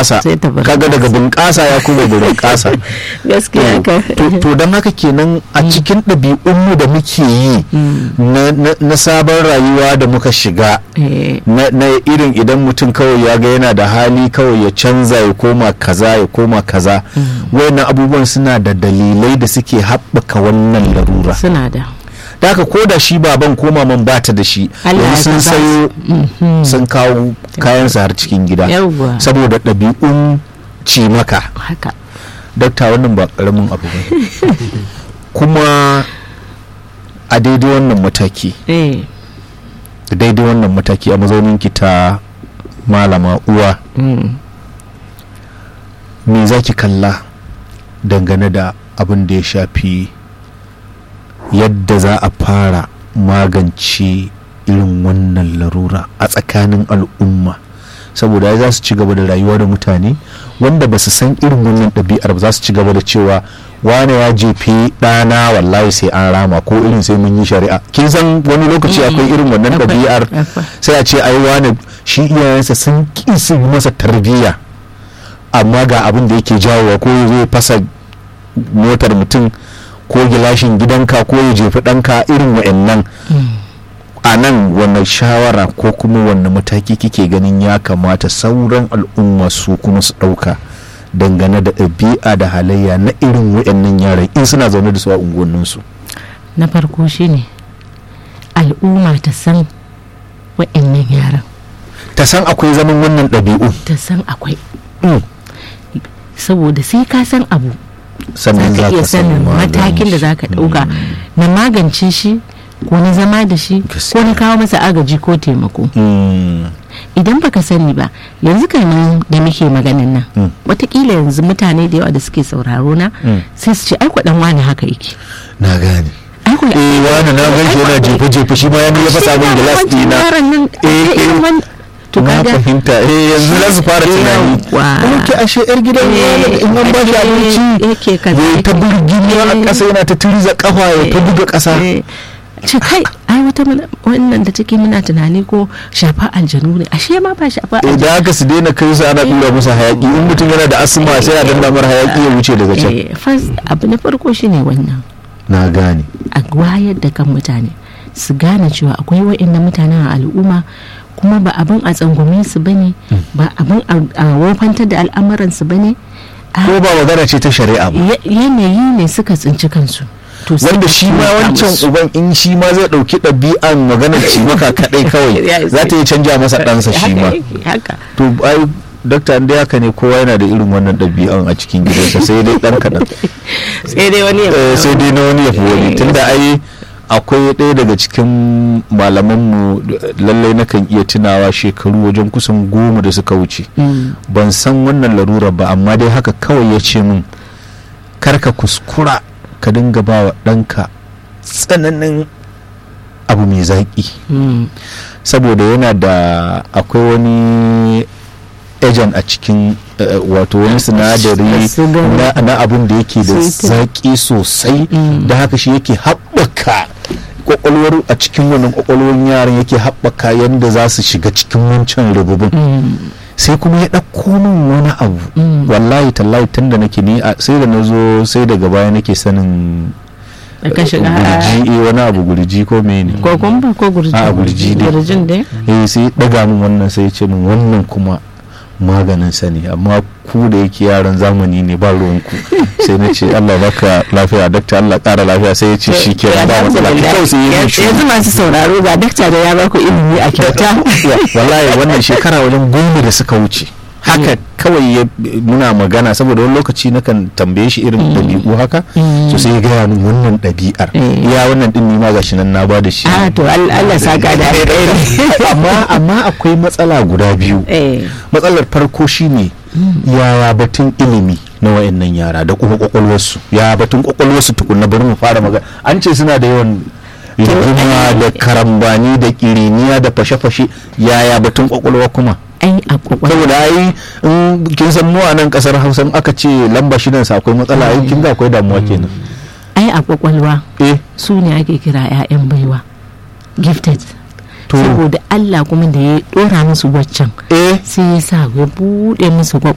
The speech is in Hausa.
bunƙasa Sai ta bunƙasa. kaga daga bunƙasa ya kuma bunƙasa gaskiya ka to to don haka kenan a cikin ɗabi'unmu da muke yi na- na na sabon rayuwa da muka shiga Eh, na na irin idan mutum kawai ya ga yana da hali kawai ya canza ya koma kaza ya koma kaza wayannan abubuwan suna da dalilai da suke haɓaka wannan larura suna da da haka ko da shi baban ko maman bata da shi Allah yanzu sun ya sa sayo Mhm. sun kawo kayansa har cikin gida Yawwa. saboda ɗabi'un cimaka haka dakta wannan ba ƙaramin abu ba kuma a daidai wannan mataki eh da daidai wannan mataki a mazauninki ta malama uwa mm. me za ki kalla dangane da abin da ya shafi yadda za a fara magance irin wannan larura a tsakanin al'umma saboda za su ci gaba da rayuwa da mutane wanda ba su san irin wannan ɗabi'ar ba za su ci gaba da cewa wane ya jefe ɗana wallahi sai an rama ko irin sai mun yi shari'a kin san wani lokaci akwai irin wannan Akwai, ɗabi'ar akwai. sai a ce ai wane shi iyayensa sun ƙi su yi masa tarbiyya amma ga abin da yake jawowa ko ya zo ya fasa motar mutum ko gilashin gidanka ko ya jefi ɗanka irin wa'annan a nan wanne shawara ko kuma wanne mataki kike ganin ya kamata sauran al'umma su kuma su ɗauka dangane da ɗabi'a da halayya na irin wa'annan yaran in suna zaune da su a unguwanninsu na farko shine al'umma ta san wa'annan yaran ta san akwai zaman wannan ɗabi'u ta san akwai Mm. saboda sai ka san abu za sannan ka za iya ka san sanin maganin matakin da shi. za ka ɗauka na magance shi ko na zama da shi ko Gaskiya. na kawo masa agaji ko taimako Mm. idan baka sani ba yanzu kamar da muke maganin nan Mm. watakila yanzu mutane da yawa da suke sauraro na Mm. sai su ce ai kwaɗan wani haka yake na gane ai kwa- eh wani na gan shi yana jefe jefe shi ma ya ya fasa min gilas wancan dina yaron nan Eh, eh, eh. irin wan- to na kaga fahimta eh yanzu za su fara tunani Yawwa. kuma ke ashe yar gidan wani in an ba shi Eh, abinci yake kaza, ya ta yake- burgini a Eh. ƙasa yana ta turiza kafa ya ta buga ƙasa Eh, ce kai ai wata mana- wannan da take muna tunani ko shafa aljanu ne ashe ma ba shafa aljanu idan aka su daina kai su ana ɗura musu hayaki in mutum yana da asma sai a danna mara hayaki ya wuce daga can Eh, first abu na farko shine wannan na gane a wayar da kan mutane su gane cewa akwai wa'annan mutanen a al'umma kuma ba abin a tsangwame su bane ba abin a- a wofantar da al'amuransu bane a ko ba magana ce ta shari'a ba ya- yanayi ne suka tsinci kansu to sai wanda ka shi ma taimaka wancan musu. uban in shi ma zai ɗauki ɗabi'an maganar cimaka kaɗai Ya kawai isa. za ta yi canja masa ɗansa shi Haka ma yake, haka to ai dakta inda haka ne kowa yana da irin wannan ɗabi'an a cikin gidansa sai dai ɗan kaɗan sai dai wani ya Eh, sai dai na wani ya fi wani tunda ai akwai ɗaya daga cikin malamanmu da- lallai nakan iya tunawa shekaru wajen kusan goma da suka wuce Mm. ban san wannan larurar ba amma dai haka kawai ya ce min karka kuskura ka dinga ba wa ɗanka tsananin abu mai zaƙi Mm. saboda yana da akwai wani ejan a cikin eh, wato wani sinadari Sugar. na, na abin da yake da Sweet. zaƙi sosai Mm. da haka shi yake haɓaka kwakwalwar a cikin wannan kwakwalwar yaran yake haɓaka yadda za su shiga cikin wancan rububin Mm. sai kuma ya ɗauko min wani abu Mm. wallahi tallahi tun da nake ni a- sai da na zo sai daga baya nake sanin da ka shiga gurji eh, wani abu gurji ko mene ko kumba ko gurji A, gurji dai. gurjin dai eh sai daga min wannan sai ya ce min wannan kuma maganin sa ne amma ku da yake yaran zamani ne ba ruwanku sai na ce Allah baka lafiya dakta Allah kara lafiya sai ya ce shi ke ba matsala kawai sai ya yi shi yanzu masu sauraro ga dakta da ya baku ilimi a kyauta wallahi wannan shekara wajen goma da suka wuce haka kawai ya muna magana saboda wani lokaci nakan tambaye shi irin ɗabi'u haka so sai ya gaya min wannan ɗabi'ar Mm. ya wannan ɗin ni ma gashi nan na ba da shi a to Allah Allah saka da alheri amma amma akwai matsala guda biyu eh matsalar farko shine yaya batun ilimi na wayannan yara da kuma kwakwalwarsu ya batun kwakwalwarsu tukunna bari mu fara magana an ce suna da yawan rigima da karambani da kiriniya da fashe-fashe yaya batun kwakwalwa kuma ai a kwakwalwa saboda ai in kin san mu a nan kasar hausa in aka ce lamba shidan sa akwai matsala ai kin ga akwai damuwa kenan ai a kwakwalwa eh su ne ake kira 'ya'yan baiwa gifted To. saboda Allah kuma da ya dora musu waccan eh sai ya sa ya bude musu